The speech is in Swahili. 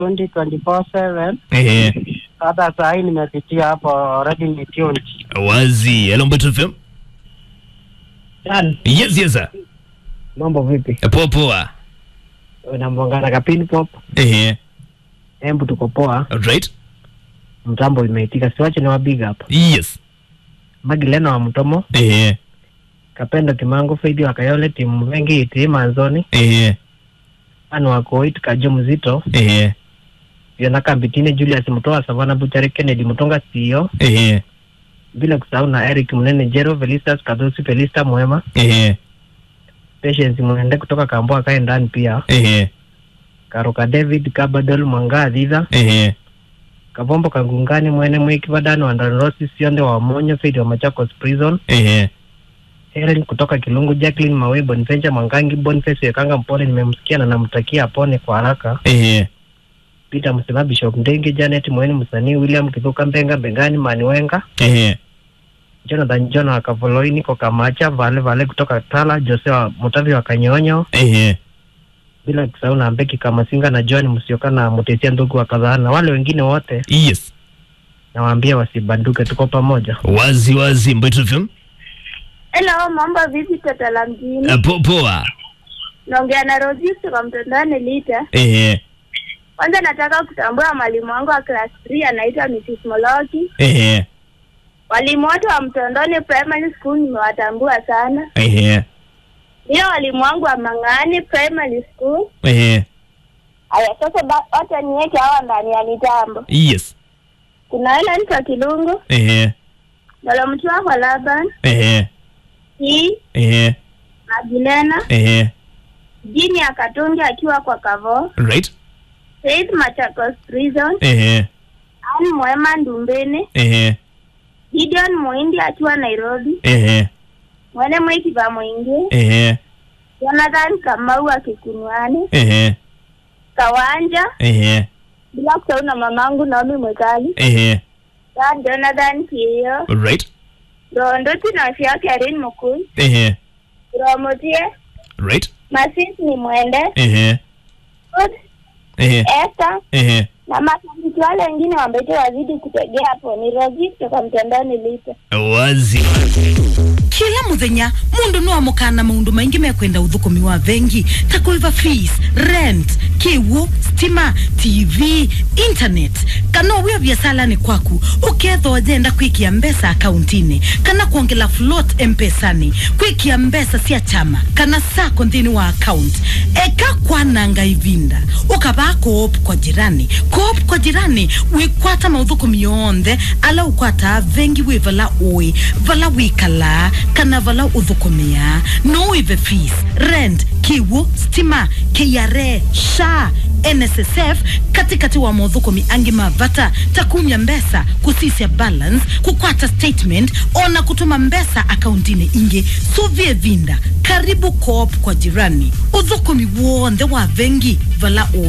2024/7 Ehe. hata saa hii nimepitia hapo already ni tuned. Wazi. Hello Mbeto FM. Dan, Yes, yes sir. mambo vipi? Poa poa. Unambongana kapini pop. Ehe. Embu tuko poa. Right? Mtambo imeitika. Siwache ni wabiga hapa. Yes. Magilena wa Mtomo, Ehe. Kapendo Kimango, Faidi wa Kayole, timu wengi iti manzoni, Ehe. anu wa Koit Kajo Mzito, Ehe. Yona Kambitine, Julius Mutoa, Savana Buchari, Kennedy Mutonga CEO, Ehe. bila kusahau na Eric Munene Jero, Felistas Kadosi, Felista Mwema, Ehe. Patience Mwende kutoka Kamboa kae ndani pia, Ehe. Karuka David Kabadol Mwanga Adhidha, Ehe. Kavombo Kangungani Mwene Mwiki Badano Andanosi Sionde wa Monyo, Faidi wa Machakos Prison, Ehe. Helen kutoka Kilungu, Jacqueline Mawe, Boniface Mwangangi, Boniface Wekanga Mpole, nimemsikia na namtakia apone kwa haraka. Ehe. Peter Msema, Bishop Ndenge, Janet Mweni, msanii William Kithuka Mbenga, Mbengani Mani Wenga, Ehe. Jonathan John wa Kavoloi, niko Kamacha, Vale Vale kutoka Tala, Jose wa Mutavi wa Kanyonyo, Ehe. bila kusahau na Mbeki Kamasinga na John Msioka na Mutesia ndugu wa kadhaa na wale wengine wote, Yes. nawaambia wasibanduke, tuko pamoja. Wazi wazi Mbeto FM. Hello, mambo vipi tata la mjini? Uh, po, poa. Naongea na Rosi kutoka mtandani Lita. Ehe. Kwanza nataka kutambua mwalimu wangu wa class 3 anaitwa Mrs. Moloki. Ehe. Walimu wote wa Mtondoni Primary School nimewatambua sana. Ehe. Pia walimu wangu wa Mang'ani Primary School. Ehe. Aya, sasa ba- wacha niweke hawa ndani ya mitambo. Yes. Kuna Helen kwa Kilungu, Ehe. Dolomtua kwa Laban, Ehe. hii Ehe. Magilena, Ehe. Jini Akatungi akiwa kwa Kavo, Right? Faith Machakos Prison, Ehe. Ann Mwema Ndumbene, Ehe. Gideon Muindi akiwa Nairobi, Ehe. Mwene Mwiki va Mwingi, Ehe. Jonathan Kamau akikunuani, Ehe. Kawanja, Ehe. bila kusahau na mamangu Naomi Mwekali, Ehe. Dan Jonathan Kiyo, Right? Ronduti na Fia Karen Mukui, Ehe. Romotie, Right? Masis ni Mwende, Ehe. Good, Ehe. Esther, Ehe. na mashabiki wale wengine wambete wazidi kutegea hapo. Ni Rozi kutoka mtandani Lita. Wazi. kila muthenya mundu no amukana maundu maingi mekwenda uthukumi wa vengi ta kuiva fees rent kiwu stima tv internet kana wia biasalani kwaku ukethwa wajenda kwikia mbesa akauntini kana kuongela float mpesani kwikia mbesa cia chama kana sako nthini wa account eka kwananga ivinda ukavaa koop kwa jirani koop kwa jirani wikwata mauthukumi yonthe ala ukwata vengi wi vala ui vala wikala kana vala uthukumia no wive fees rent kiwu stima kra sha nssf katikati wa mauthukumi angi mavata takumya mbesa kusisya balance kukwata statement ona kutuma mbesa akauntini ingi suvie vinda karibu coop kwa jirani uthukumi wonthe wa vengi vala ui